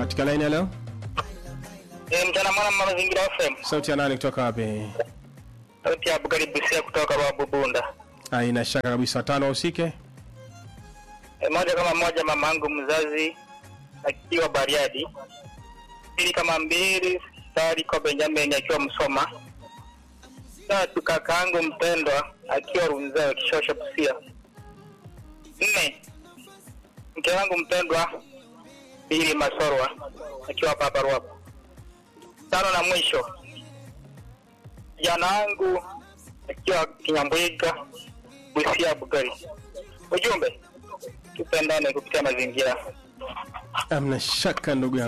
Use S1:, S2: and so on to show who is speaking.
S1: katika line ya leo.
S2: Eh, mchana mwana mama mazingira FM.
S1: Sauti ya nani kutoka wapi?
S2: Sauti ya Abukari Busia kutoka Babu Bunda.
S1: Haina shaka kabisa, tano usike.
S2: Eh, moja kama moja mamangu mzazi akiwa Bariadi. Pili kama mbili Sari kwa Benjamin akiwa Msoma. Tatu kakaangu mpendwa akiwa Runzewe Kishosho Busia. Nne mke wangu mpendwa Bili Masorwa akiwa hapa hapa Ruapo. Tano na mwisho kijana wangu akiwa Kinyambwiga Busia Bugari. Ujumbe tupendane kupitia mazingira.
S1: Amna shaka ndugu yangu.